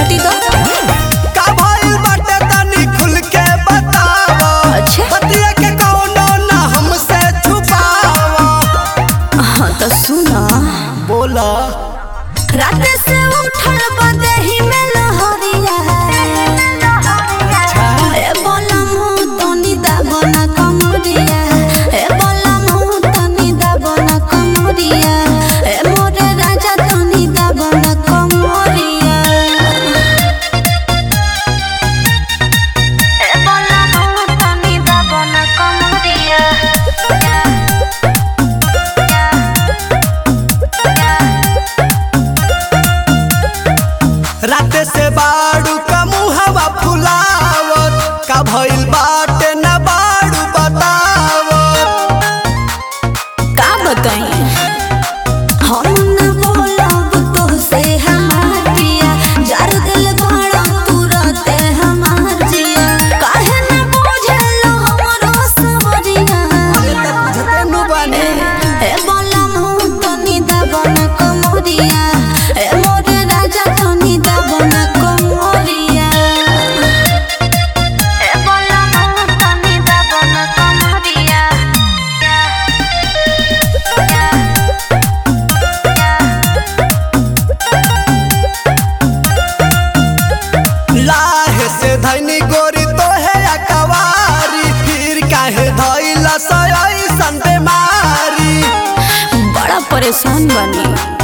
हटी तो का भइल बाटे तनी खुल के बतावा अच्छा। बतिया के कौनो ना हमसे छुपावा हाँ तो सुना बोला रात से उठल बदेही में लहरिया अच्छा ए बोला मुँह तनी दाबना कमरिया ए बोला मुँह तनी दाबना कमरिया ए मोरे राजा तनी दाबना कमरिया ए बोला मुँह तनी दाबना कमरिया रात से बाड़ू का मुहवा फुलावत का भइल बाटे ना बाड़ू बतावत का बताई हम न बोलब तो से हमार पिया जार दिल बड़ा तुरते हमार जिया काहे न बुझलो हमरो सवरिया अरे तक बुझते नु बानी ए बोला मुँह तनी दबन कमरिया ए मोरे राजा तनी दबन कमरिया ए बोला मुँह तनी दबन कमरिया लाहे से धनी गोरी तो है अकवारी फिर काहे धइला सई सन बेमारी बड़ा परेशान बनी